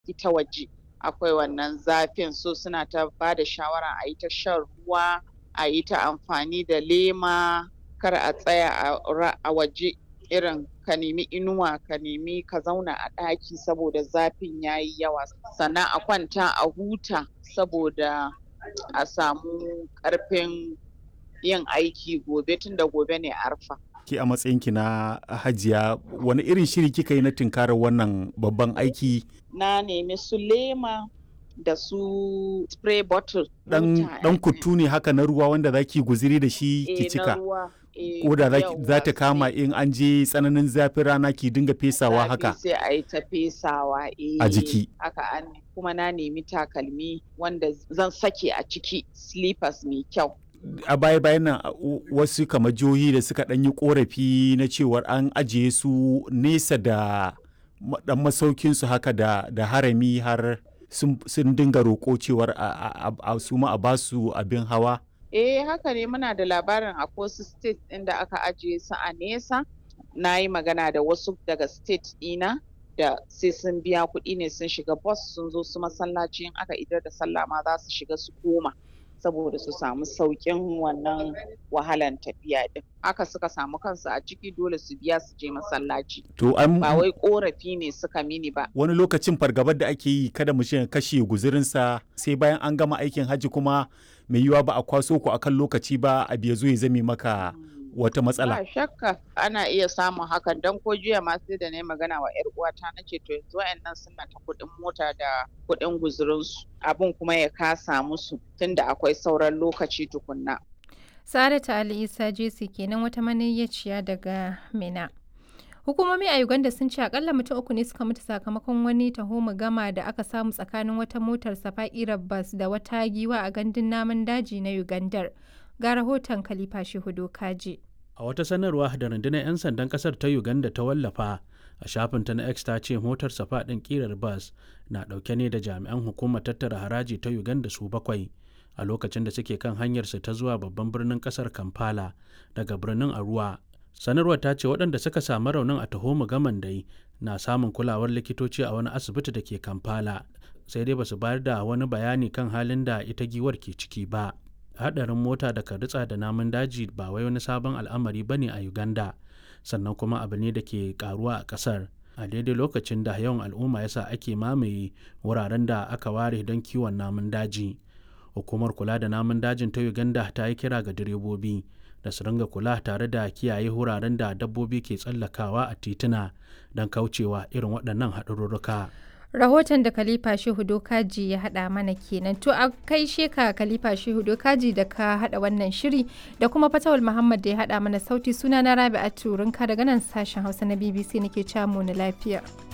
ita waje akwai wannan zafin so suna ta ba da shawara a yi ta shan ruwa a yi ta amfani da lema kar a tsaya a waje irin ka nemi inuwa ka nemi ka zauna a ɗaki saboda zafin ya yi yawa sannan a kwanta a huta saboda a samu ƙarfin yin aiki gobe tunda gobe ne arfa. Ki a matsayinki na hajiya wani irin shiri kika yi na tunkarar wannan babban aiki? Na nemi su lema da su spray bottle. Dan, dan kutu ne haka na ruwa wanda zaki guziri da shi ki cika. Ko da za ta kama in an je tsananin zafin rana ki dinga fesawa haka. sai a yi ta fesawa a jiki. Haka an kuma na nemi takalmi wanda zan sake a ciki slippers mai kyau. a baya bayan nan wasu kamar jihohi da suka ɗan yi korafi na cewar an ajiye su nesa da dan masaukin su haka da, da harami har sun dinga roƙo cewar a su ma a basu abin hawa eh haka ne muna da labarin a wasu state ɗin da aka ajiye su a nesa na yi magana da wasu daga state ɗina da sai sun biya kuɗi ne sun shiga bus sun zo su masallaci in aka idar da sallah ma za su shiga su koma saboda su samu sauƙin wannan wahalan tafiya din haka suka samu kansu a ciki dole su biya su je masallaci to an ba wai korafi ne suka mini ba wani lokacin fargabar da ake yi kada mu kashe guzurinsa sai bayan an gama aikin hajji kuma mai yiwa ba a kwaso ku akan lokaci ba a biya zo ya zame maka wata matsala. Ba shakka ana iya samun hakan don ko jiya ma sai da na magana wa 'yar uwata na ce to yanzu wa'annan suna ta kuɗin mota da kuɗin guzurinsu abin kuma ya kasa musu tunda akwai sauran lokaci tukunna. Saratu Ali Isa Jesi kenan wata maniyyaciya daga Mina. Hukumomi a Uganda sun ce akalla mutum uku ne suka mutu sakamakon wani taho gama da aka samu tsakanin wata motar safa'irar bas da wata giwa a gandun namun daji na Ugandar. ga rahoton Khalifa Shehudo Kaji. A wata sanarwa da rundunar 'yan sandan kasar ta Uganda ta wallafa a shafinta na X ta ce motar safa ɗin ƙirar bas na ɗauke ne da jami'an hukumar tattara haraji ta Uganda su bakwai a lokacin da suke kan hanyarsu ta zuwa babban birnin kasar Kampala daga birnin Arua. Sanarwar ta ce waɗanda suka samu raunin a taho gaman dai na samun kulawar likitoci a wani asibiti da ke Kampala sai dai basu bayar da wani bayani kan halin da ita giwar ke ciki ba. hadarin mota da ritsa da namun daji ba wai wani sabon al'amari bane a uganda sannan kuma abu ne da ke karuwa a kasar a daidai lokacin da yawan al'umma yasa ake mamaye wuraren da aka ware don kiwon namun daji hukumar kula da namun dajin ta uganda ta yi kira ga direbobi da su ringa kula tare da kiyaye wuraren da dabbobi ke tsallakawa a tituna don kaucewa irin waɗannan haɗarurruka. rahoton da khalifa shehu dokaji ya hada mana kenan to a kai sheka khalifa shehu dokaji da ka hada wannan shiri da kuma fatawul muhammad da ya hada mana sauti suna na rabi'atu rinka daga nan sashen hausa na bbc nake camu na lafiya